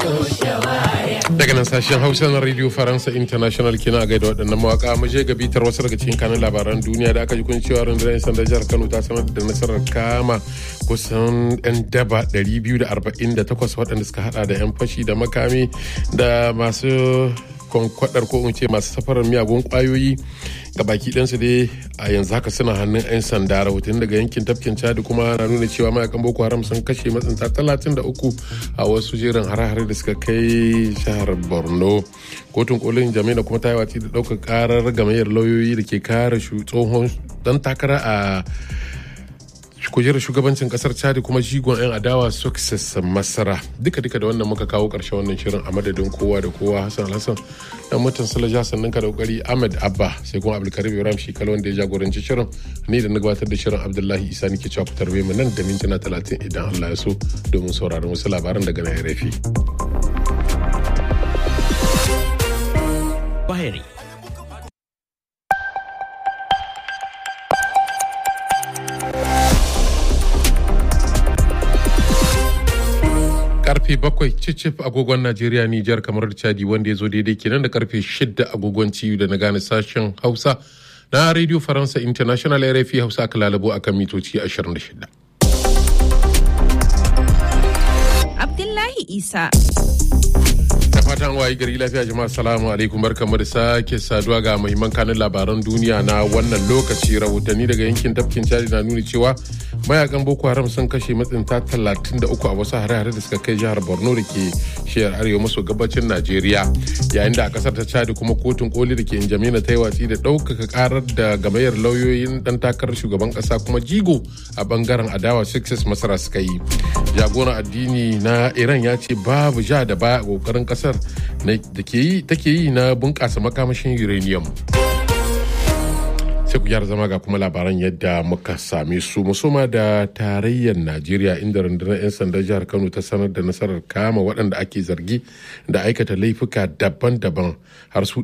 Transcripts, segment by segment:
daga nan sashen hausa na radio faransa international kina gaida waɗannan mawaka mu je ga bitar wasu daga cikin kanin labaran duniya da aka ji kun cewa rundunar 'yan sanda jihar kano ta sanar da nasarar kama kusan 'yan daba 248 waɗanda suka hada da 'yan fashi da makami da masu kwankwadar ko in ce masu safarar miyagun kwayoyi ga baki ɗansu dai a yanzu haka suna hannun 'yan sanda rahoton daga yankin tafkin chadi kuma na nuna cewa mayakan boko haram sun kashe matsinta 33 a wasu jerin hare-hare da suka kai shahar borno kotun kolin jami'a kuma ta yi watsi da ɗaukar karar gamayyar lauyoyi da ke kare tsohon dan takara a kujerar shugabancin kasar chadi kuma jigon 'yan adawa success masara duka duka da wannan muka kawo karshen wannan shirin a madadin kowa da kowa hassan hassan dan mutan salaja sannan ka da kokari ahmed abba sai kuma abdulkarim ibrahim shi wanda ya jagoranci shirin ni da na gabatar da shirin abdullahi isa nake cewa ku tarbe mu nan da mintuna talatin idan allah ya so domin sauraron wasu labaran daga nan rafi. Bahari karfe bakwai cicif agogon Najeriya Nijar kamar da Chadi wanda ya zo daidai kenan da karfe shida agogon ciyu da na gane sashen Hausa na Radio Faransa International RFI Hausa aka lalabo akan mitoci 26. Abdullahi Isa. da fatan wayi gari lafiya jama'a salamu alaikum barkamu da sake saduwa ga mahimman kanin labaran duniya na wannan lokaci rahotanni daga yankin tafkin chadi na nuni cewa mayakan boko haram sun kashe matsinta 33 a wasu hare-hare da suka kai jihar borno da ke shiyar arewa maso gabacin najeriya yayin da a kasar ta chadi kuma kotun koli da ke injamina ta yi watsi da ɗaukaka karar da gamayyar lauyoyin dan takarar shugaban kasa kuma jigo a bangaren adawa success masara suka yi jagoran addini na iran ya ce babu ja da baya a kokarin kasar da take yi na bunƙasa makamashin uranium sai ku gyara zama ga kuma labaran yadda muka same su musoma da tarayyar najeriya inda rundunar 'yan sandan jihar kano ta sanar da nasarar kama waɗanda ake zargi da aikata laifuka daban-daban har su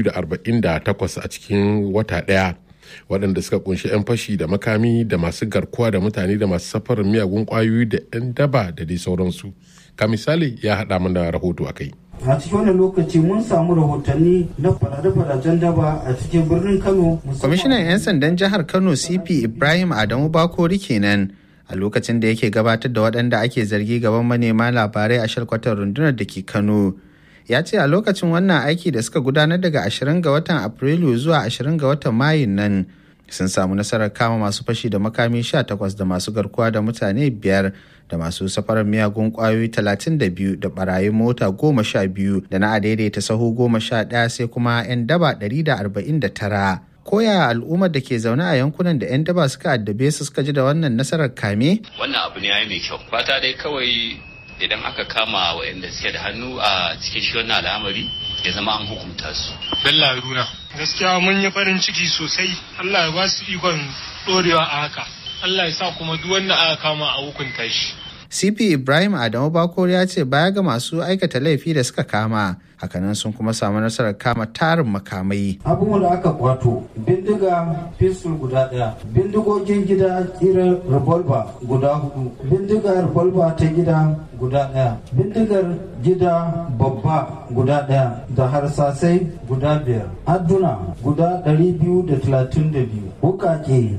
248 a cikin wata ɗaya waɗanda suka kunshi 'yan fashi da makami da masu garkuwa da mutane da masu safarar miyagun ƙwayoyi da 'yan daba da dai sauransu ka misali ya haɗa mana rahoto a kai a cikin wannan lokaci mun samu rahotanni na farade-faraden daba a cikin birnin kano kwamishinan 'yan sandan jihar kano cp ibrahim adamu bakori kenan a lokacin da yake gabatar da waɗanda ake zargi gaban manema labarai a shalkwatar rundunar da ke kano ya ce a lokacin wannan aiki da suka gudanar daga 20 ga watan afrilu zuwa 20 ga watan mayun nan sun samu nasarar kama masu fashi da makami 18 da masu garkuwa da mutane biyar da masu safarar miyagun kwayoyi 32 da barayin mota 12 da na adaidaita sahu 11 sai kuma 'yan daba 149 koya al'ummar da ke zaune a yankunan da 'yan daba suka addabe su suka ji da wannan nasarar kame wannan abu ne ya mai kyau fata dai kawai idan aka kama waɗanda suke da hannu a cikin shi wannan al'amari ya zama an hukunta su Bello Haruna. Gaskiya mun yi farin ciki sosai. Allah ya ba su ikon ɗorewa a haka. Allah ya sa kuma duk wanda aka kama a hukunta shi. cp ibrahim adamu bakor ya ce baya ga masu aikata laifi da suka kama hakanan sun kuma samu nasarar kama tarin makamai abubuwan da aka kwato bindiga pistol guda daya bindigogin gida kiran revolver guda hudu bindigar revolver ta gida guda daya bindigar gida babba guda daya da harsasai guda biyar adduna guda 232 wukake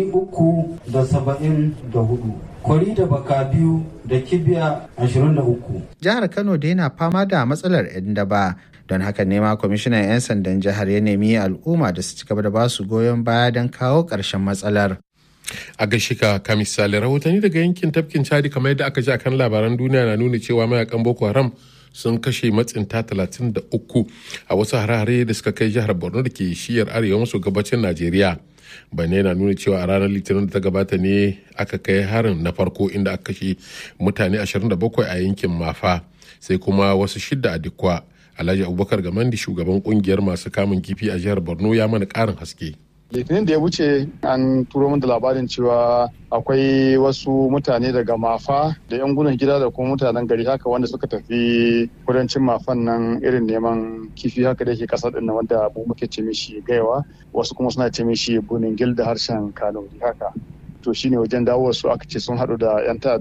374 kwari da baka biyu da kibiya 23 jihar kano da yana fama da matsalar 'yan daba don haka nema kwamishinan 'yan sandan jihar ya nemi al'umma da su ci gaba da basu goyon baya don kawo ƙarshen matsalar a gashi ka ka misali rahotanni daga yankin tafkin chadi kamar yadda aka ji a kan labaran duniya na nuna cewa mayakan boko haram sun kashe matsinta 33 a wasu hare-hare da suka kai jihar borno da ke shiyar arewa maso gabacin najeriya bane na nuna cewa a ranar litinin da ta gabata ne aka kai harin na farko inda aka kashe mutane 27 a yankin mafa sai kuma wasu shidda a dikwa alhaji abubakar gamandi shugaban kungiyar masu kamun kifi a jihar borno ya mana karin haske litinin da ya wuce an turo min da labarin cewa akwai wasu mutane daga mafa da yan gudun gida da kuma mutanen gari haka wanda suka tafi kudancin mafan nan irin neman kifi haka da ke kasar din wanda mu muke ce mishi gaiwa wasu kuma suna ce mishi bunin gil da harshen kanuri haka to shine wajen dawo su aka ce sun haɗu da yan ta'adda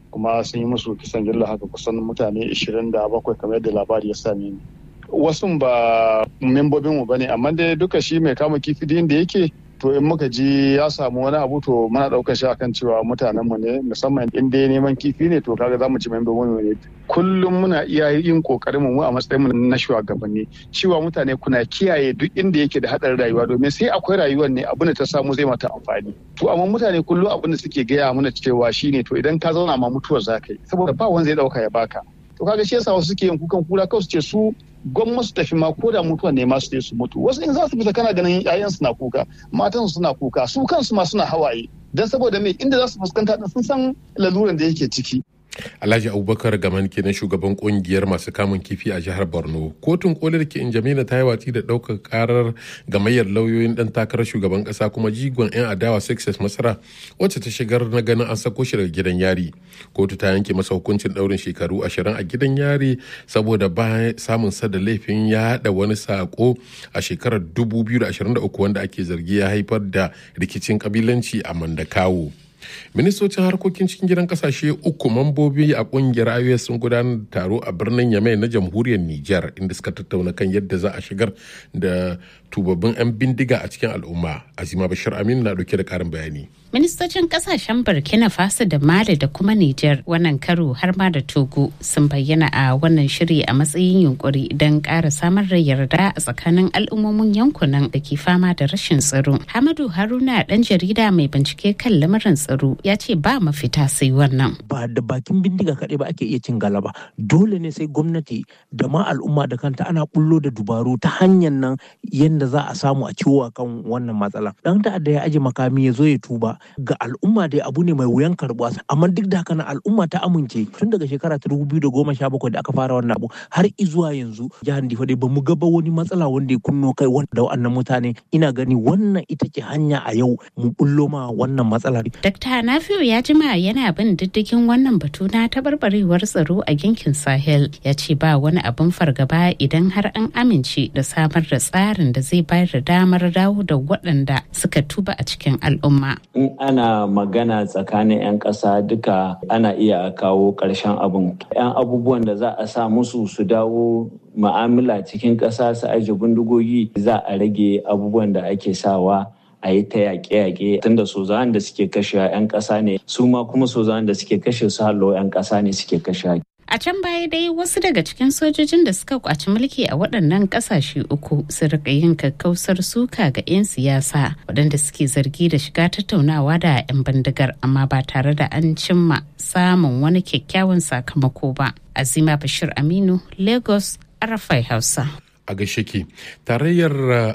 kuma sun yi musu kisan gilla haka kusan mutane 27 kamar yadda labari ya same ni wasu ba membobin mu bane amma dai duka shi mai kama kifi da yake to in muka ji ya samu wani abu to muna daukar shi akan cewa mutanen mu ne musamman in dai neman kifi ne to kaga zamu ci membobin mu ne kullum muna iya yin kokarin mu a matsayin mu na shugabanni cewa mutane kuna kiyaye duk inda yake da hadarin rayuwa domin sai akwai rayuwar ne abin da ta samu zai mata amfani to amma mutane kullum abin da suke gaya mana cewa shine to idan ka zauna ma mutuwar zaka yi saboda ba wanda zai dauka ya baka to kaga shi yasa wasu suke yin kukan kura kawai su ce su gwamma su tafi ma ko da mutuwa ne ma su je su mutu wasu in za su fita kana ganin yayan suna kuka matan suna kuka su kansu ma suna hawaye dan saboda me inda za su fuskanta sun san laluran da yake ciki Alhaji Abubakar Gaman kenan shugaban kungiyar masu kamun kifi a jihar Borno. Kotun koli da ke Injamina ta yi watsi da ɗaukar karar gamayyar lauyoyin ɗan takarar shugaban ƙasa kuma jigon 'yan adawa Success Masara wacce ta shigar na ganin an sako shi daga gidan yari. Kotu ta yanke masa hukuncin ɗaurin shekaru ashirin a gidan yari saboda ba samun sa da laifin ya haɗa wani sako a shekarar 2023 wanda ake zargi ya haifar da rikicin kabilanci a Mandakawo. ministocin harkokin cikin gidan kasashe uku mambobi a kungiyar ios sun gudanar da taro a birnin yamai na jamhuriyar niger inda suka tattauna kan yadda za a shigar da tubabbin 'yan bindiga a cikin al'umma azima bashir aminu na dauke da karin bayani ministocin kasashen burkina faso da mali da kuma niger wannan karo har ma da togo sun bayyana a wannan shiri a matsayin yunkuri don ƙara samar da yarda a tsakanin al'ummomin yankunan da ke fama da rashin tsaro hamadu haruna dan jarida mai bincike kan lamarin tsaro ya ce ba mafita sai wannan ba da bakin bindiga kaɗai ba ake iya cin galaba dole ne sai gwamnati da ma al'umma da kanta ana bullo da dubaru ta hanyar nan yadda za a samu a ciwo kan wannan matsala dan ta'adda ya aje makami ya zo ya tuba ga al'umma dai abu ne mai wuyan karbuwa amma duk da haka na al'umma ta amince tun daga shekara ta dubu biyu da goma sha bakwai da aka fara wannan abu har izuwa yanzu jihar difa dai bamu ga ba wani matsala wanda ya kunno kai wanda wa'annan mutane ina gani wannan ita ce hanya a yau mu bullo ma wannan matsalar. Dr. Nafiu ya jima yana bin diddigin wannan batu na tabarbarewar tsaro a yankin Sahel ya ce ba wani abin fargaba idan har an amince da samar da tsarin da zai bayar da damar dawo da waɗanda suka tuba a cikin al'umma. In ana magana tsakanin 'yan ƙasa duka ana iya kawo ƙarshen abin. 'Yan abubuwan da za a sa musu su dawo ma'amala cikin ƙasa su aje bindigogi za a rage abubuwan da ake sawa a yi ta yaƙe-yaƙe tunda sozawan da suke kashe 'yan ƙasa ne su ma kuma sozawan da suke kashe su hallo 'yan ƙasa ne suke kashe A can baya dai wasu daga cikin sojojin da suka kwaci mulki a waɗannan ƙasashe uku su rika yin kakkausar suka ga 'yan siyasa waɗanda suke zargi da shiga tattaunawa da 'yan bindigar amma ba tare da an cimma samun wani kyakkyawan sakamako ba. Azima Bashir Aminu, Lagos, Arafai Hausa. a gaishe ke tarayyar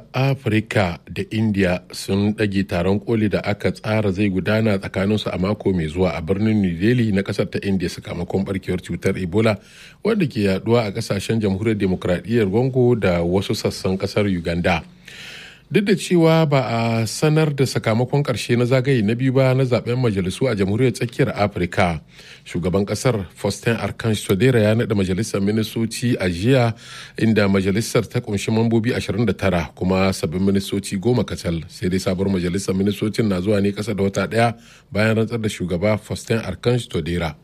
afirka da india sun ɗage taron koli da aka tsara zai gudana tsakaninsu a mako mai zuwa a birnin new delhi na ƙasar ta india sakamakon barkewar cutar ebola wanda ke yaduwa a ƙasashen jamhuriyar demokradiyyar congo da wasu sassan ƙasar uganda duk da cewa ba a sanar da sakamakon karshe na zagaye na biyu ba na zaben majalisu a jamhuriyar tsakiyar afirka shugaban kasar faustin arkansh todera ya naɗa majalisar ministoci a jiya inda majalisar ta kunshi mambobi 29 kuma sabbin ministoci goma kacal sai dai sabuwar majalisar ministocin na zuwa ne kasa da wata ɗaya bayan rantsar da shugaba faustin arkansh todera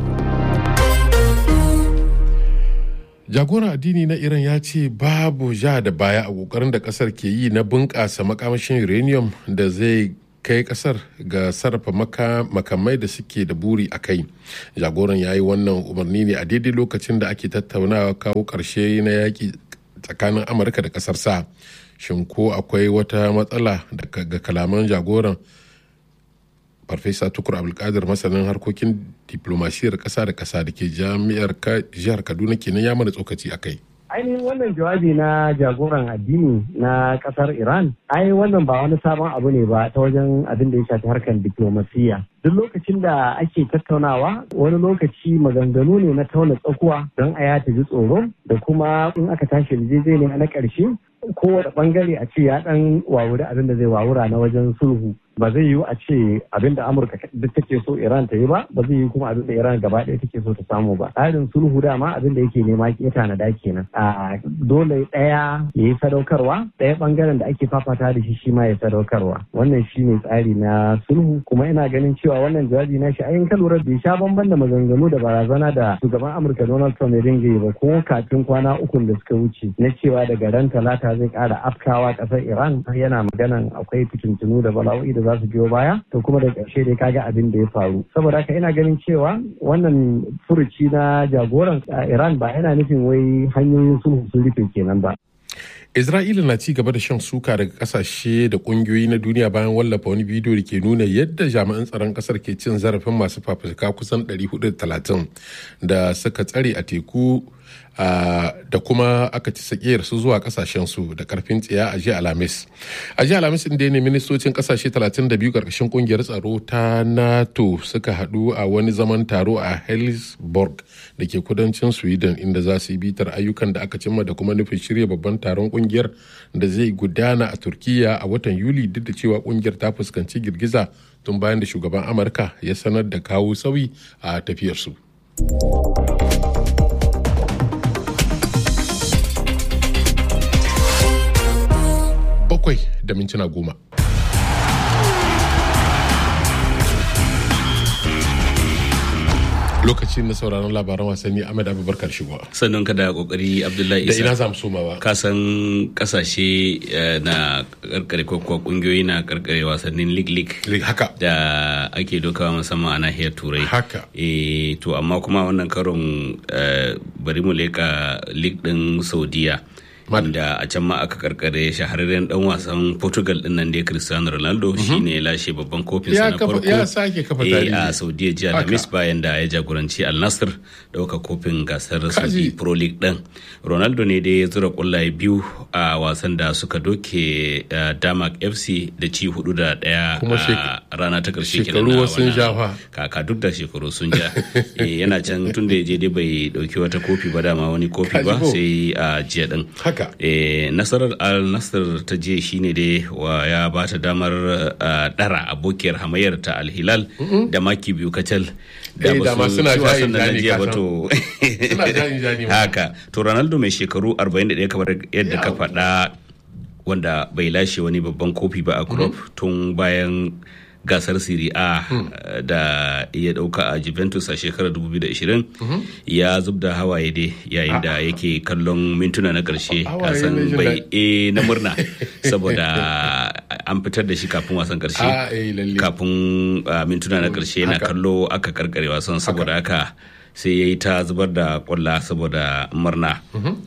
jagoran addini na iran ya ce babu ja da baya a kokarin da kasar ke yi na bunƙasa makamashin uranium da zai kai kasar ga sarrafa makamai da suke da buri a kai jagoran ya yi wannan umarni ne a daidai lokacin da ake tattaunawa kawo ƙarshe na yaƙi tsakanin amurka da ƙasar sa shin ko akwai wata matsala ga kalaman jagoran farfesa tukur abdulkadir masanin harkokin diplomasiyar kasa da kasa da ke jami'ar jihar kaduna kenan ya mana tsokaci a kai ainihin wannan jawabi na jagoran addini na kasar iran ai wannan ba wani sabon abu ne ba ta wajen abin da ya shafi harkar diplomasiya duk lokacin da ake tattaunawa wani lokaci maganganu ne na tauna tsakuwa don a ya ji tsoro da kuma in aka tashi yarjejeniya na ƙarshe kowane bangare a ce ya dan wawuri abin da zai wawura na wajen sulhu ba zai yiwu a ce abin da amurka duk take so iran ta yi ba ba zai yi kuma abin da iran gaba ɗaya take so ta samu ba tsarin sulhu dama abin da yake nema ke tanada kenan a dole ɗaya ya yi sadaukarwa ɗaya ɓangaren da ake fafata da shi shi ma ya sadaukarwa wannan shi ne tsari na sulhu kuma ina ganin cewa wannan jawabi na shi ayin ka lura bai sha bamban da maganganu da barazana da shugaban amurka donald trump ya dinga yi ba ko kafin kwana ukun da suka wuce na cewa daga ran talata zai ƙara afkawa ƙasar iran yana maganan akwai fitintunu da bala'o'i da za su biyo baya to kuma da ƙarshe dai kaga abin da ya faru saboda haka ina ganin cewa wannan furuci na jagoran iran ba yana nufin wai hanyoyin sulhu sun rufe kenan ba Isra'ila na ci gaba da shan suka daga kasashe da kungiyoyi na duniya bayan wallafa wani bidiyo da ke nuna yadda jami'an tsaron kasar ke cin zarafin masu fafutuka kusan 430 da suka tsare a teku da kuma aka ci sakiyar su zuwa kasashen su da karfin tsiya a jiya alhamis a jiya alhamis inda ne ministocin kasashe 32 karkashin kungiyar tsaro ta nato suka hadu a wani zaman taro a helsborg da ke kudancin sweden inda za su yi bitar ayyukan da aka cimma da kuma nufin shirya babban taron kungiyar da zai gudana a turkiya a watan yuli duk da cewa kungiyar ta fuskanci girgiza tun bayan da shugaban amurka ya sanar da kawo sauyi a tafiyarsu. bakwai da mintuna goma. lokaci na sauraron labaran wasanni Ahmed Abubakar shigo. Sannan ka da kokari Abdullahi Da Isa. ina zamu soma ba. Ka san kasashe eh, na karkare ko kuwa kungiyoyi na karkare wasannin league league. haka. Da ake dokawa musamman a nahiyar Turai. Haka. Eh to amma kuma wannan karon eh, bari mu leka league din Saudiya. Wanda a can ma aka karkare shahararren dan wasan Portugal din nan dai Cristiano Ronaldo shine ya lashe babban kofin sa Ya na kafa- farko. ya sake kafa Eh, tarihi. a Saudiya jiya Haka. Alhamis bayan da ya jagoranci Al Nassr dauka kofin gasar Kaji. Saudi Pro League din. Ronaldo ne dai ya zura kwallaye biyu a wasan da suka doke uh, Damak FC da ci hudu da daya Kuma a shek- rana ta karshe shekaru kenan na wasu sun wannan ja fa. kaka duk da shekaru sun ja Eh, yana can tun da ya je dai bai dauki wata kofi ba dama wani kofi Kaji ba ko. sai a jiya din Haka. Eh, nasarar al nasr ta je shine dai wa ya ba ta damar uh, dara abokiyar hamayyar ta al hilal da maki biyu kacal Eh, ba dama su suna ci wasan jayin nan na jani jiya ba kasan. to Suna jayin jani ma. haka to ronaldo mai shekaru 41 kamar yadda ka faɗa wanda bai lashe wani babban kofi ba a club tun bayan gasar Serie A uh, da ya dauka a Juventus a shekarar 2020 ya zub da hawaye dai yayin da yake kallon mintuna na karshe Hawaye na kasan jin bai daɗi. e na murna saboda an fitar da shi kafin wasan karshe Ah, eh, lalle. kafin uh, mintuna na karshe yana haka. kallo aka karkare wasan saboda haka sai ya yi ta zubar da kwalla saboda murna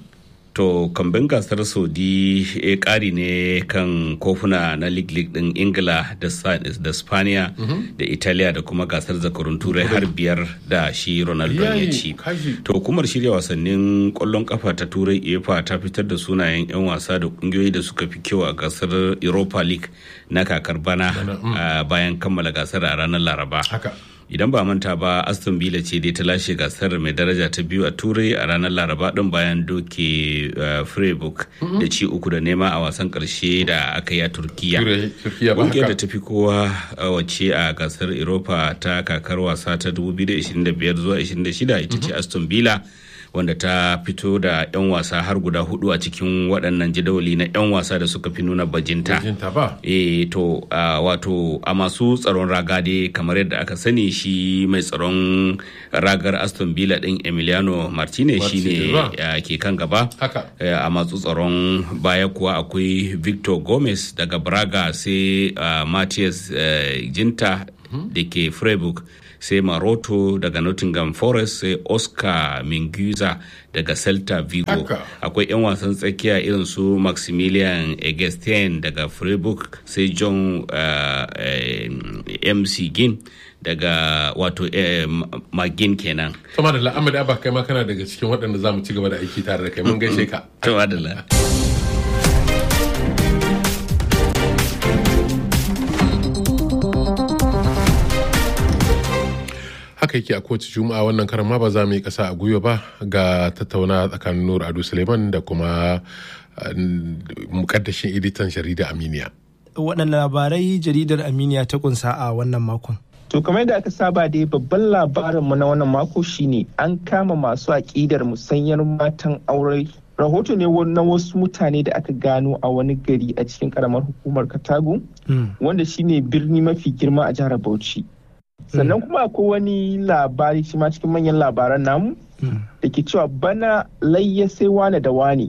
to kamben gasar saudi ya kari ne kan kofuna na league league din ingila da Sa- da spaniya da italiya da kuma gasar zakarun turai har biyar da shi ronaldo ya Yayi, ci kaji. to hukumar shirya wasannin kwallon kafa ta turai efa ta fitar da sunayen 'yan wasa da kungiyoyi da suka fi kyau a gasar europa league na kakar bana ah, bayan kammala gasar a ranar laraba Haka. idan ba manta ba aston villa ce dai ta lashe gasar mai daraja ta biyu a turai a ranar laraba din bayan doke uh, freiburg da ci uku da nema a wasan karshe da aka yi a turkiya Turai- Turkiya ba ƙungiyar da haka. ta fi kowa a wace a gasar europa ta kakar wasa ta 2025 zuwa 26 ita ce aston villa wanda ta fito da 'yan wasa har guda hudu a cikin waɗannan jadawali na 'yan wasa da suka fi nuna bajinta Bajinta ba. e to a wato a masu tsaron raga dai kamar yadda aka sani shi mai tsaron ragar aston villa din emiliano martinez Martinez shine ba. uh, ke kan gaba Haka. Eh, a masu tsaron baya kuwa akwai victor gomez daga braga sai uh, matthias uh, jinta da ke freiburg sai maroto daga nottingham forest sai oscar minguza daga celta vigo Haka. akwai 'yan wasan tsakiya irin su maximilian egestien daga freiburg sai john uh, eh, mc gin daga wato eh, Ma- magin kenan Sama da la'amari abba kai ma kana daga cikin waɗanda za mu ci gaba da aiki tare da kai mun gaishe ka. to adala haka yake a kowace juma'a wannan karan ma ba za mu yi kasa a gwiwa ba ga tattauna tsakanin nur ado suleiman da kuma uh, mukaddashin editan jarida aminiya waɗanne labarai jaridar Aminiya ta kunsa a wannan makon. To kamar yadda aka saba dai babban labarinmu na wannan mako shine an kama masu aƙidar musanyar matan aure. Rahoto ne na wasu mutane da aka gano a wani gari a cikin karamar hukumar Katago, wanda shine birni mafi girma a jihar Bauchi. Sannan kuma akwai wani labari shi ma cikin manyan labaran namu da ke cewa bana layya sai wane da wane.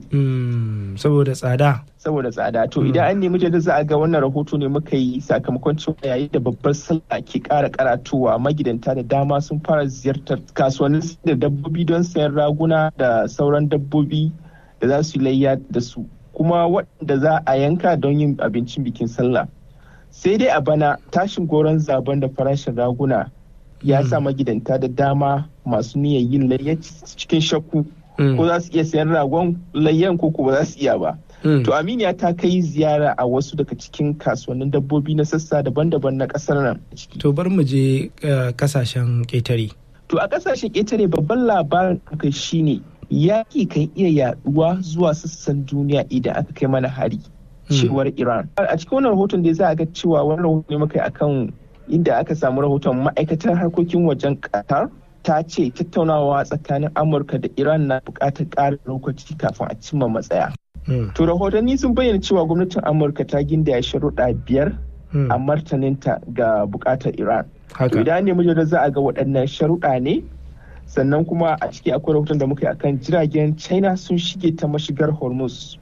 Saboda tsada. saboda tsada to idan an nemi jadda za a ga wannan rahoto ne muka yi sakamakon cewa yayin da babbar sallah ke kara karatuwa magidanta da dama sun fara ziyartar kasuwannin da dabbobi don sayan raguna da sauran dabbobi da za su yi layya da su kuma waɗanda za a yanka don yin abincin bikin sallah sai dai a bana tashin goron zaben da farashin raguna ya sa magidanta da dama masu niyyar yin layya cikin shakku ko za su iya sayan ragon layyan ko ba za su iya ba To Aminiya ta kai ziyara a wasu daga cikin kasuwannin dabbobi na sassa daban-daban na kasar nan. To bar mu je kasashen ƙetare. To a kasashen ƙetare babban labarin kai shine yaƙi kan iya yaduwa zuwa sassan duniya idan aka kai mana hari. Cewar Iran. A cikin wannan rahoton da za a ga cewa wani rahoton ne muka yi akan inda aka samu rahoton ma'aikatar harkokin wajen Qatar ta ce tattaunawa tsakanin Amurka da Iran na buƙatar ƙarin lokaci kafin a cimma matsaya. To rahotanni sun bayyana cewa gwamnatin Amurka ta gindaya sharuɗa biyar a martaninta ga buƙatar Iran. To idan ne da za a ga waɗannan sharuɗa ne sannan kuma a ciki akwai rahoton da muka yi akan jiragen China sun shige ta mashigar Hormuz.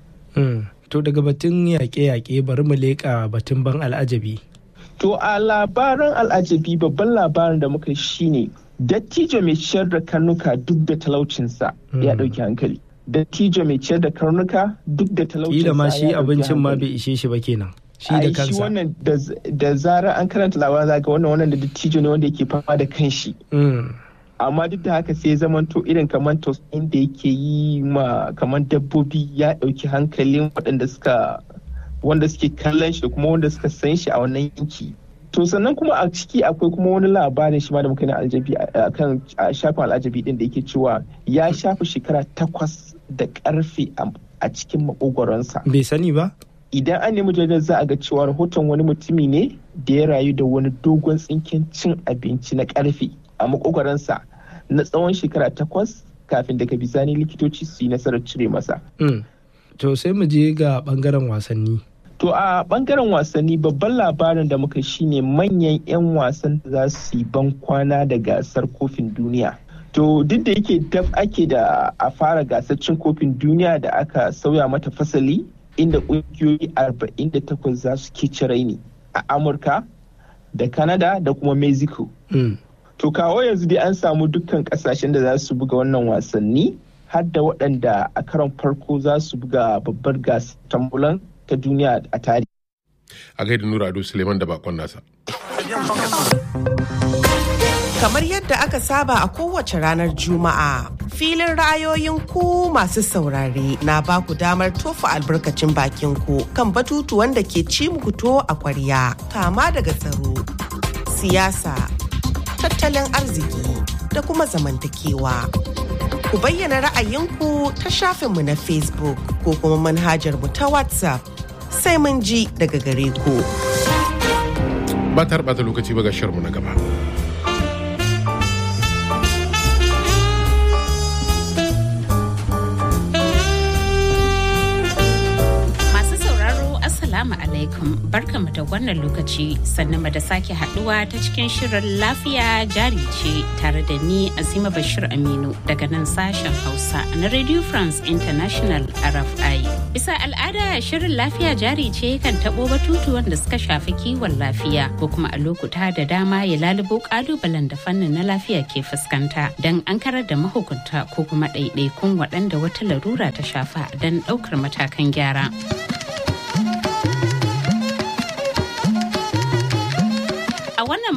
To daga batun yaƙe-yaƙe bari mu leƙa batun ban al'ajabi. To a labaran al'ajabi babban labarin da muka shine dattijo mai ciyar da karnuka duk da talaucinsa ya ɗauki hankali. dattijo mai ciyar da karnuka duk da talaucin Kila ma shi abincin ma bai ishe shi ba kenan. Shi da kansa. Shi wannan da zara an karanta labarin zaga wannan wannan da dattijo ne wanda yake fama da kanshi. Amma duk da haka sai zamanto irin kamar tausayin da yake yi ma kamar dabbobi ya ɗauki hankalin waɗanda suka wanda suke kallon shi da kuma wanda suka san shi a wannan yanki. To sannan kuma a ciki akwai kuma wani labarin shi ma da muka yi na aljabi a kan shafin al'ajabi din da yake cewa ya shafi shekara takwas da karfe a cikin makogoronsa. Bai sani ba? Idan an nemi jaridar za a ga cewa rahoton wani mutumi ne da ya rayu da wani dogon tsinken cin abinci na karfe a makogoronsa na tsawon shekara takwas kafin daga bisani likitoci su yi nasarar cire masa. To sai mu je ga bangaren wasanni. To a bangaren wasanni babban labarin da muka shine manyan 'yan wasan da za su yi ban kwana da gasar kofin duniya. To duk da yake daf ake da a fara gasar cin kofin duniya da aka sauya mata fasali inda ƙungiyoyi 48 za su ke raini a Amurka da Canada da kuma Mexico. To kawo yanzu dai an samu dukkan kasashen da za su buga wannan wasanni har da waɗanda a karon farko za su buga babbar gasar tambulan ta duniya a tarihi. A gaida Nura Ado Suleiman da bakon nasa. Kamar yadda aka saba a kowace ranar Juma'a, filin ra'ayoyin ku masu saurare na ba ku damar tofa albarkacin bakin ku kan batutuwan da ke ci muku to a kwarya, kama daga tsaro, siyasa, tattalin arziki da kuma zamantakewa. Ku bayyana ra'ayinku ta shafinmu na Facebook ko kuma manhajar mu ta WhatsApp sai mun ji daga gare ku. Ba ta bata lokaci ba ga shirmu na gaba. Assalamu alaikum barkamu da wannan lokaci sannan da sake haduwa ta cikin shirin lafiya jari ce tare da ni Azima Bashir Aminu daga nan sashen Hausa na Radio France International RFI. Bisa al'ada shirin lafiya jari ce kan tabo batutuwan da suka shafi kiwon lafiya ko kuma a lokuta da dama ya lalubo kalubalen da fannin na lafiya ke fuskanta don an karar da mahukunta ko kuma ɗaiɗaikun waɗanda wata larura ta shafa don ɗaukar matakan gyara. wannan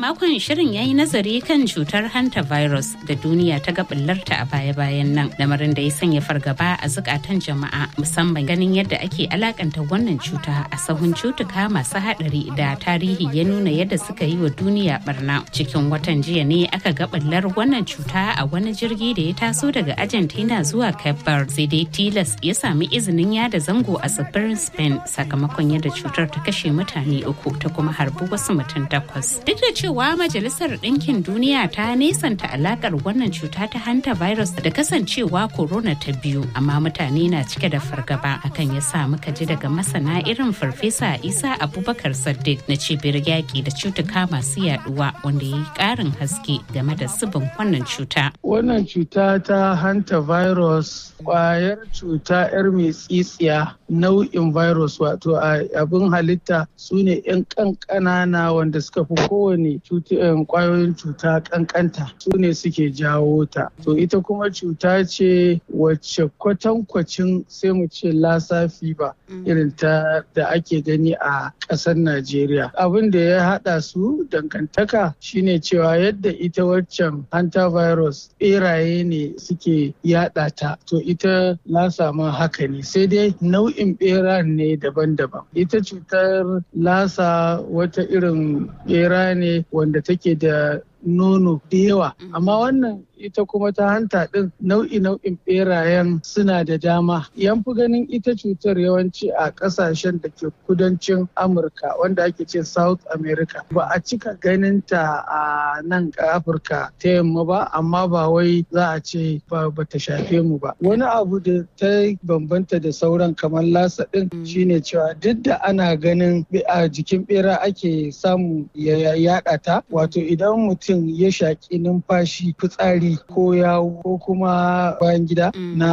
makon shirin ya yi nazari kan cutar hantavirus da duniya ta ga bullarta a baya-bayan nan lamarin da ya sanya fargaba a zukatan jama'a musamman ganin yadda ake alakanta wannan cuta a sahun cutuka masu hadari da tarihi ya nuna yadda suka yi wa duniya barna cikin watan jiya ne aka ga bullar wannan cuta a wani jirgi da ya taso daga argentina zuwa cape verde sai dai tilas ya sami izinin yada zango a tsibirin spain sakamakon yadda cutar ta kashe mutane uku ta kuma harbi wasu mutum takwas duk da cewa majalisar ɗinkin duniya ta nesanta alakar wannan cuta ta hanta virus da kasancewa corona ta biyu amma mutane na cike da fargaba hakan ya sa muka ji daga masana irin farfesa isa abubakar saddiq na cibiyar yaƙi da cutuka masu yaduwa wanda ya yi ƙarin haske game da zubin wannan cuta wannan cuta ta hanta virus kwayar cuta 'yar mai tsitsiya nau'in virus wato abin halitta su ne 'yan ƙanƙanana wanda suka fi kowane kwayoyin cuta ƙanƙanta su ne suke jawo ta to ita kuma cuta ce wacce kwatankwacin sai mu ce lasa fiba irin ta da ake gani a ƙasar najeriya abin da ya haɗa su dangantaka shine cewa yadda ita waccan hantavirus ɓeraye ne suke yaɗa ta to ita lasa ma haka ne sai dai nau'in ɓera ne daban-daban ita cutar lasa wata irin ɓera ne wanda take da nono da yawa amma wannan ita kuma ta hanta ɗin nau'i nau'in ɓerayen suna da dama yan fi ganin ita cutar yawanci a ƙasashen da ke kudancin amurka wanda ake ce south america ba a cika ganin ta a nan afirka ta yamma ba amma ba wai za a ce ba ta shafe mu ba wani abu da ta bambanta da sauran kamar lasa ɗin shine cewa duk da ana ganin a jikin ɓera ake samu ya yaɗa ta wato idan mutum ya shaƙi numfashi fitsari ko yawo ko kuma bayan gida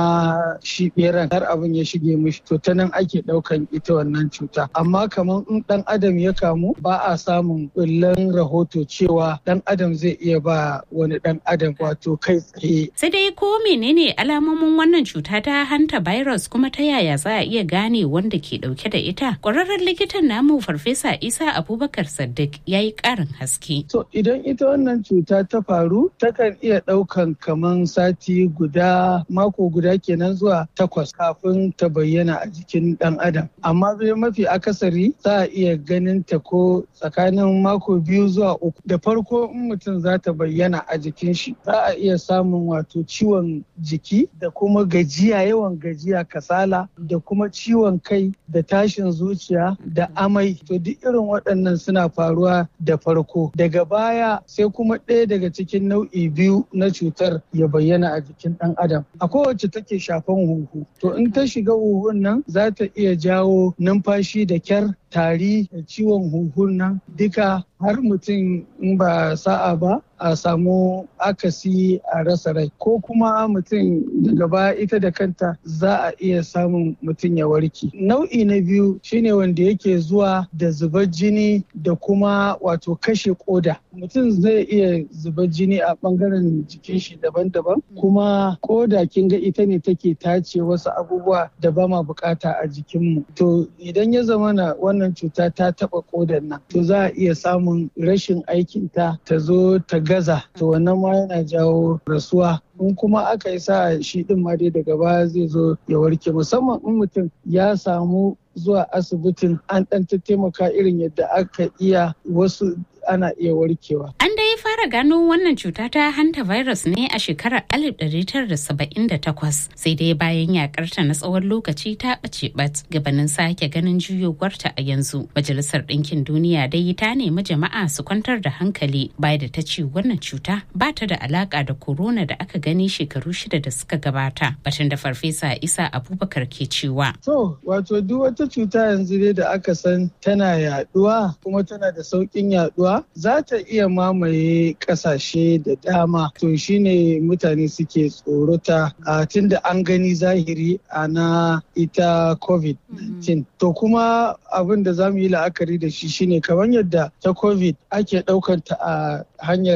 na shi beran har abin ya shige mishi to ta nan ake ɗaukan ita wannan cuta amma kamar in ɗan adam ya kamu ba a samun ɓullan rahoto cewa ɗan adam zai iya ba wani ɗan adam wato kai tsaye. sai dai ko menene alamomin wannan cuta ta hanta virus kuma ta yaya za a iya gane wanda ke ɗauke da ita ƙwararren likitan namu farfesa isa abubakar saddiq ya yi ƙarin haske. to idan ita wannan cuta ta faru takan iya ɗaukan kaman sati guda mako guda kenan zuwa takwas kafin ta bayyana a jikin ɗan adam amma bai mafi akasari za a iya ganin ta ko tsakanin mako biyu zuwa uku da farko in mutum za ta bayyana a jikin shi za a iya samun wato ciwon jiki da kuma gajiya yawan gajiya kasala da kuma ciwon kai da tashin zuciya da amai to duk irin waɗannan suna faruwa da farko daga baya sai kuma ɗaya daga cikin nau'i biyu na cutar ya bayyana a jikin ɗan adam a kowace take shafan huhu to in ta shiga huhun nan za ta iya jawo numfashi da kyar tari da ciwon huhun nan duka har mutum in ba sa'a ba a samu akasi a rasa rai ko kuma mutum daga baya ita da kanta za a iya samun mutum ya warke nau'i na biyu shine wanda yake zuwa da zubar jini da kuma wato kashe koda mutum zai iya zubar jini a bangaren jikin shi daban-daban kuma koda kin ga ita ne take tace wasu abubuwa da ba ma bukata a jikinmu to idan ya zama na wannan cuta ta taba kodan nan to za a iya samun rashin aikinta ta zo ta gaza to wannan ma yana jawo rasuwa in kuma aka yi sa shi din ma dai daga baya zai zo ya warke musamman in mutum ya samu zuwa asibitin an ɗan taimaka irin yadda aka iya wasu ana iya warkewa. An dai fara gano wannan cuta ta hanta virus ne a shekarar 1978 sai dai bayan yakarta na tsawon lokaci ta ɓace bat gabanin sake ganin juyowarta a yanzu. Majalisar Ɗinkin Duniya dai ta nemi jama'a su kwantar da hankali bayan da ta ce wannan cuta ba ta da alaka da corona da aka gani shekaru shida da suka gabata. Batun da Farfesa Isa Abubakar ke cewa. To, wato duk wata cuta yanzu dai da aka san tana yaduwa kuma tana da sauƙin yaduwa za ta iya mamaye kasashe da dama to shine mutane suke tsorota a tun da an gani zahiri a na ita covid-19 to kuma abin da za mu yi la'akari da shi shine kamar yadda ta covid ake ɗaukanta a hanyar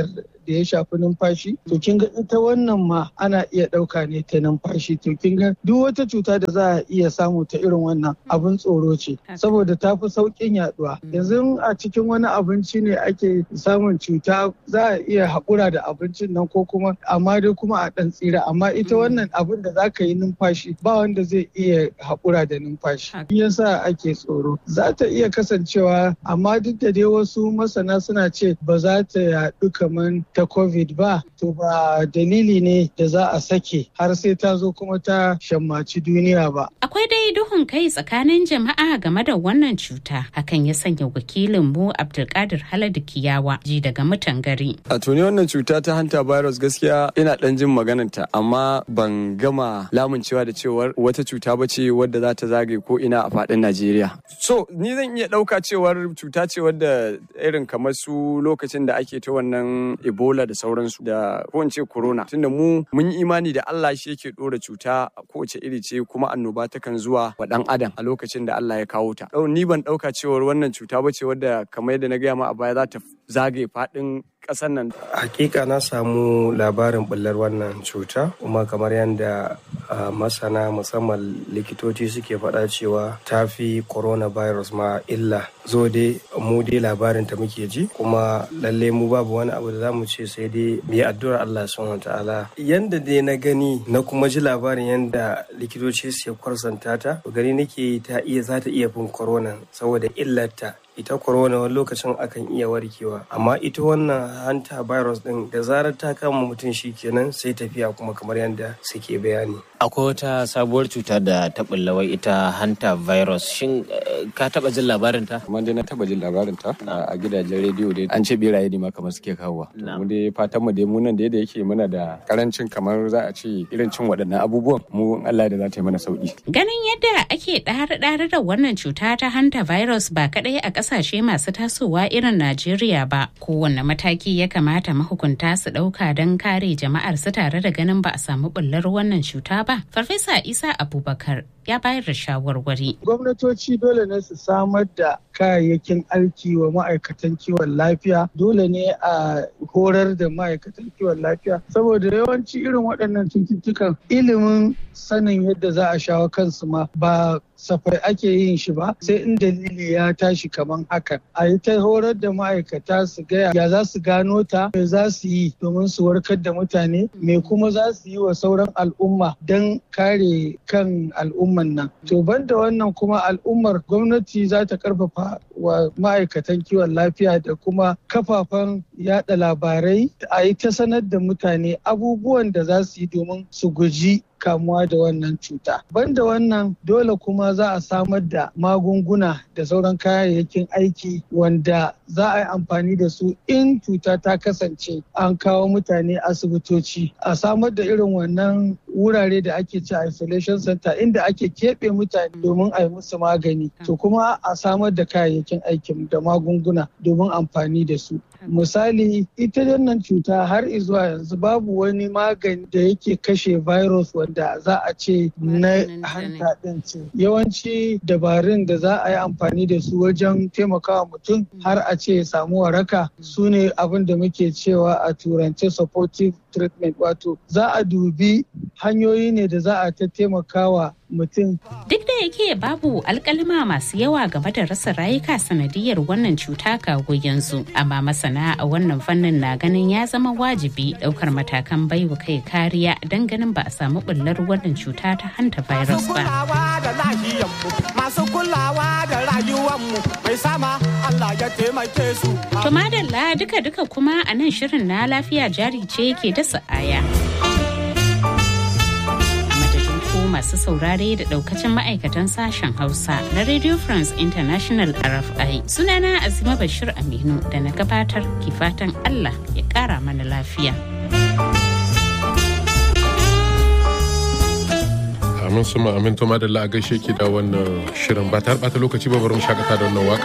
da ya shafi numfashi to kin ga ita wannan ma ana iya ɗauka ne ta numfashi to kin ga duk wata cuta da za a iya samu ta irin wannan abin tsoro ce saboda ta fi sauƙin yaduwa yanzu a cikin wani abinci ne ake samun cuta za a iya haƙura da abincin nan ko kuma amma dai kuma a ɗan tsira amma ita wannan abin da za ka yi numfashi ba wanda zai iya haƙura da numfashi yasa ake tsoro za ta iya kasancewa amma duk da dai wasu masana suna ce ba za ta yaɗu kamar ta covid ba to ba dalili ne da za a sake har sai ta zo kuma ta shammaci duniya ba akwai dai duhun kai tsakanin jama'a game da wannan cuta hakan ya sanya wakilin mu abdulkadir haladu kiyawa ji daga mutan gari a tuni wannan cuta ta hanta virus gaskiya ina dan jin magananta amma ban gama lamuncewa da cewar wata cuta ba ce wadda za ta zagaye ko ina a faɗin najeriya so ni zan iya ɗauka cewar cuta ce wadda irin kamar su lokacin da ake ta wannan ebola da sauransu da ko in ce corona tunda mu mun yi imani da allah shi yake ɗora cuta kowace iri ce kuma annoba takan zuwa wa ɗan adam a lokacin da allah ya kawo ta ni ban ɗauka cewar wannan cuta ba ce wadda kamar yadda na gaya ma a baya za ta zagaye faɗin ƙasar nan. Hakika na samu labarin bullar wannan cuta kuma kamar yadda masana musamman likitoci suke faɗa cewa ta fi coronavirus ma illa. Zo dai mu dai labarin ta muke ji kuma lalle mu babu wani abu da zamu ce sai dai mu yi addu'ar Allah subhanahu ta'ala. Yanda dai na gani na kuma ji labarin yanda likitoci suke kwarsanta ta gani nake ta iya za ta iya fin corona saboda illarta ita corona wani lokacin akan iya warkewa amma ita wannan hanta virus din da zarar ta kama mutum shi kenan sai tafiya kuma kamar yadda suke bayani akwai wata sabuwar cuta da ta wai ita hanta virus shin ka taba jin labarin ta kamar dai na taba jin labarin ta a gidajen rediyo dai an ce beraye ne ma kamar suke kawowa mu dai fatan mu dai mu nan da yake muna da karancin kamar za a ce irin cin waɗannan abubuwan mu Allah da za ta yi mana sauki ganin yadda ake ɗare-ɗare da wannan cuta ta hanta virus ba kaɗai a kasashe masu tasowa irin Najeriya ba. Kowanne mataki ya kamata mahukunta su ɗauka don kare jama'ar su tare da ganin ba a samu bullar wannan cuta ba. Farfesa Isa Abubakar ya bayar da shawarwari. Gwamnatoci dole ne su samar da kayayyakin aiki wa ma'aikatan kiwon lafiya dole ne a horar da ma'aikatan kiwon lafiya saboda yawanci irin waɗannan cututtukan ilimin sanin yadda za a shawo kansu ma ba safai ake yin shi ba sai in dalili ya tashi kaman hakan a yi ta horar da ma'aikata su gaya ya za su gano ta me za su yi domin su warkar da mutane me kuma za su yi wa sauran al'umma don kare kan al'umman nan to banda wannan kuma al'ummar gwamnati za ta karfafa wa ma'aikatan kiwon lafiya da kuma kafafen yada labarai a yi ta sanar da mutane abubuwan da za su yi domin su guji kamuwa da wannan cuta. Banda wannan dole kuma za a samar da magunguna da sauran kayayyakin aiki wanda za a yi amfani da su in cuta ta kasance an kawo mutane asibitoci. A samar da irin wannan wurare da ake ci isolation center inda ake keɓe mutane domin a yi musu magani. To kuma a samar da kayayyakin aikin da magunguna domin amfani da su. Misali ita wannan cuta har izuwa yanzu babu wani magani da yake kashe virus wanda za a ce na hanta ɗin ce. Yawanci dabarun da za a yi amfani da su wajen taimakawa mutum har a ce samu waraka su ne abin da muke cewa a turance supportive treatment wato za a dubi hanyoyi ne da za a ta taimakawa mutum. Duk da yake babu alkalima masu yawa game da rasa rayuka sanadiyar wannan cuta kago yanzu, amma masana a wannan fannin na ganin ya zama wajibi daukar matakan baiwa kai kariya don ganin ba a samu bullar wannan cuta ta hanta virus ba. Masu kulawa da rayuwanmu mai sama Allah ya taimake su. To madalla duka-duka kuma a nan shirin na lafiya jari ce ke dasa aya. masu saurare da daukacin ma'aikatan sashen Hausa na Radio France International RFI. Sunana Azima Bashir Aminu da na gabatar ke fatan Allah ya kara mana lafiya. Amin suma amin to madalla a gaishe ki da wannan shirin ba ta lokaci ba bari mu shakata da wannan waka.